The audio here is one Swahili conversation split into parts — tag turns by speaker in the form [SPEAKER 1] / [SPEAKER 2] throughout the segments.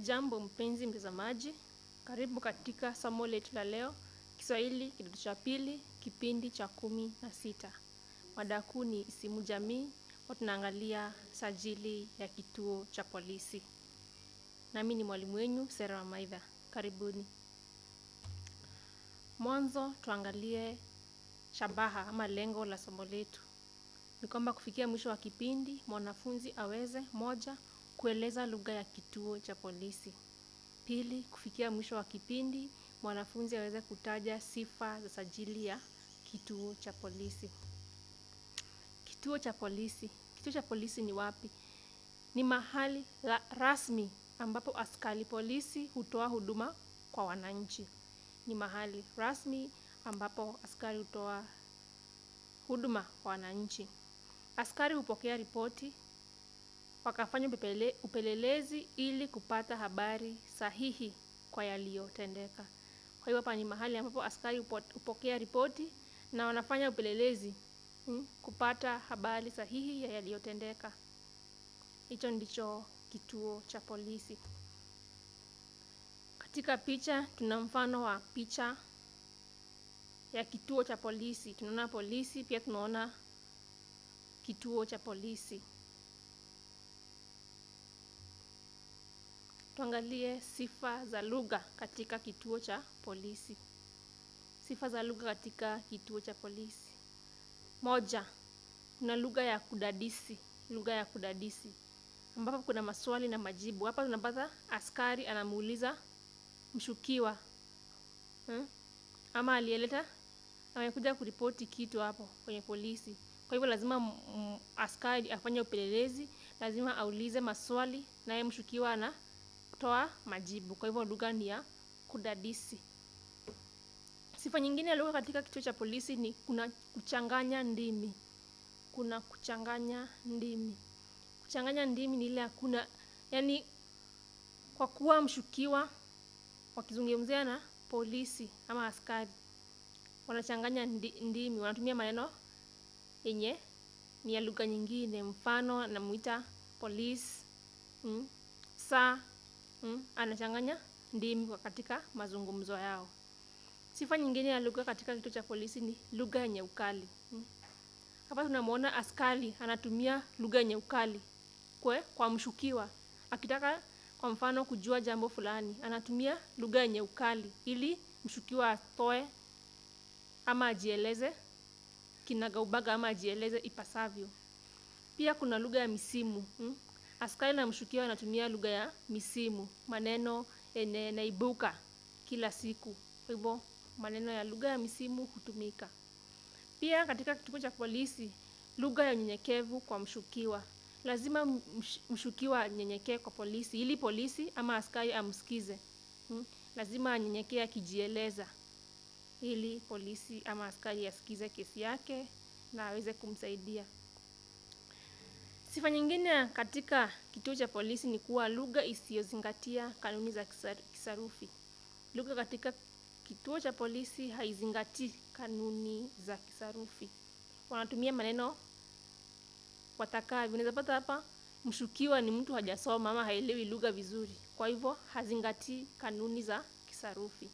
[SPEAKER 1] Jambo mpenzi mtazamaji, karibu katika somo letu la leo, Kiswahili kidato cha pili, kipindi cha kumi na sita. Mada kuu ni isimu jamii, huwa tunaangalia sajili ya kituo cha polisi. Nami ni mwalimu wenyu Sera Wamaidha. Karibuni. Mwanzo tuangalie shabaha ama lengo la somo letu. Ni kwamba kufikia mwisho wa kipindi, mwanafunzi aweze moja, kueleza lugha ya kituo cha polisi. Pili, kufikia mwisho wa kipindi, mwanafunzi aweze kutaja sifa za sajili ya kituo cha polisi. Kituo cha polisi. Kituo cha polisi ni wapi? Ni mahali la rasmi ambapo askari polisi hutoa huduma kwa wananchi. Ni mahali rasmi ambapo askari hutoa huduma kwa wananchi. Askari hupokea ripoti wakafanya upepele- upelelezi ili kupata habari sahihi kwa yaliyotendeka. Kwa hiyo hapa ni mahali ambapo askari hupo- hupokea ripoti na wanafanya upelelezi mm, kupata habari sahihi ya yaliyotendeka. Hicho ndicho kituo cha polisi. Katika picha tuna mfano wa picha ya kituo cha polisi. Tunaona polisi, pia tunaona kituo cha polisi. Tuangalie sifa za lugha katika kituo cha polisi. Sifa za lugha katika kituo cha polisi. Moja, kuna lugha ya kudadisi. Lugha ya kudadisi ambapo kuna maswali na majibu. Hapa tunapata askari anamuuliza mshukiwa hmm? ama aliyeleta amekuja kuripoti kitu hapo kwenye polisi. Kwa hivyo lazima m- m- askari afanye upelelezi, lazima aulize maswali naye mshukiwa anatoa majibu. Kwa hivyo lugha ni ya kudadisi. Sifa nyingine ya lugha katika kituo cha polisi ni kuna kuchanganya ndimi. Kuna kuchanganya ndimi. Kuchanganya ndimi ni ile hakuna, yani kwa kuwa mshukiwa wakizungumzia na polisi ama askari wanachanganya ndi, ndimi, wanatumia maneno yenye ni ya lugha nyingine. Mfano anamuita polisi mm, saa mm, anachanganya ndimi kwa katika mazungumzo yao. Sifa nyingine ya lugha katika kituo cha polisi ni lugha yenye ukali. mm. Hapa tunamwona askari anatumia lugha yenye ukali kwe, kwa mshukiwa akitaka kwa mfano kujua jambo fulani, anatumia lugha yenye ukali ili mshukiwa atoe ama ajieleze kinagaubaga ama ajieleze ipasavyo. Pia kuna lugha ya misimu mm? Askari na mshukiwa wanatumia lugha ya misimu, maneno yenye naibuka kila siku. Kwa hivyo maneno ya lugha ya misimu hutumika. Pia katika kituo cha polisi, lugha ya unyenyekevu kwa mshukiwa. Lazima msh- mshukiwa anyenyekee kwa polisi ili polisi ama askari amsikize. Mm? Lazima anyenyekee akijieleza ili polisi ama askari asikize kesi yake na aweze kumsaidia. Sifa nyingine katika kituo cha polisi ni kuwa lugha isiyozingatia kanuni za kisar- kisarufi. Lugha katika kituo cha polisi haizingatii kanuni za kisarufi. Wanatumia maneno watakavyo. Unaweza pata hapa mshukiwa ni mtu hajasoma ama haelewi lugha vizuri, kwa hivyo hazingatii kanuni za kisarufi.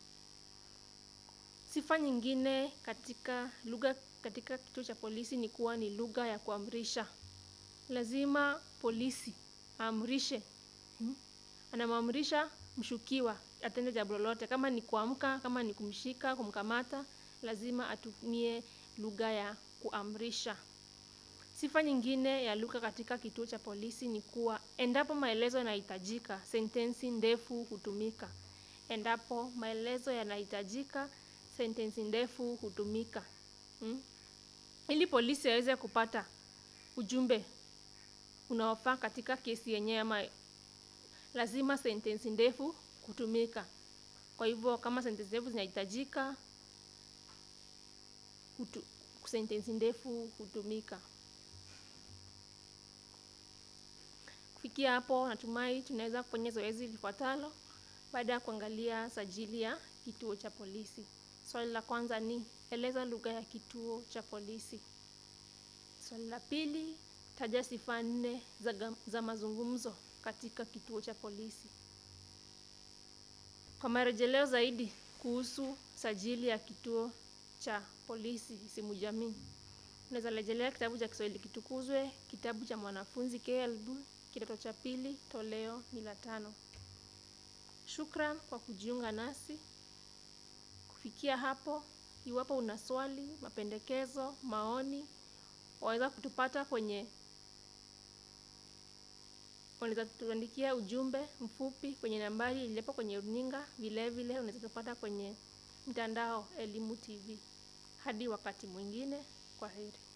[SPEAKER 1] Sifa nyingine katika lugha katika kituo cha polisi ni kuwa ni lugha ya kuamrisha. Lazima polisi aamrishe, hmm? anamwamrisha mshukiwa atende jambo lolote, kama ni kuamka, kama ni kumshika, kumkamata, lazima atumie lugha ya kuamrisha. Sifa nyingine ya lugha katika kituo cha polisi ni kuwa endapo maelezo yanahitajika, sentensi ndefu hutumika. Endapo maelezo yanahitajika, sentensi ndefu hutumika. Hmm? Ili polisi aweze kupata ujumbe unaofaa katika kesi yenyewe ama lazima sentensi ndefu kutumika. Kwa hivyo kama sentensi ndefu zinahitajika, hutu, sentensi ndefu hutumika. Kufikia hapo, natumai tunaweza kufanya zoezi lifuatalo baada ya kuangalia sajili ya kituo cha polisi. Swali la kwanza ni eleza lugha ya kituo cha polisi. Swali la pili, taja sifa nne za, gam- za mazungumzo katika kituo cha polisi. Kwa marejeleo zaidi kuhusu sajili ya kituo cha polisi Isimu Jamii, unaweza rejelea kitabu cha Kiswahili Kitukuzwe, kitabu cha mwanafunzi KLB kidato cha pili, toleo ni la tano. Shukran kwa kujiunga nasi. Kufikia hapo, iwapo una swali, mapendekezo, maoni, waweza kutupata kwenye unaweza tuandikia ujumbe mfupi kwenye nambari iliyopo kwenye runinga. Vile vile unaweza tupata kwenye mtandao Elimu TV. Hadi wakati mwingine, kwa heri.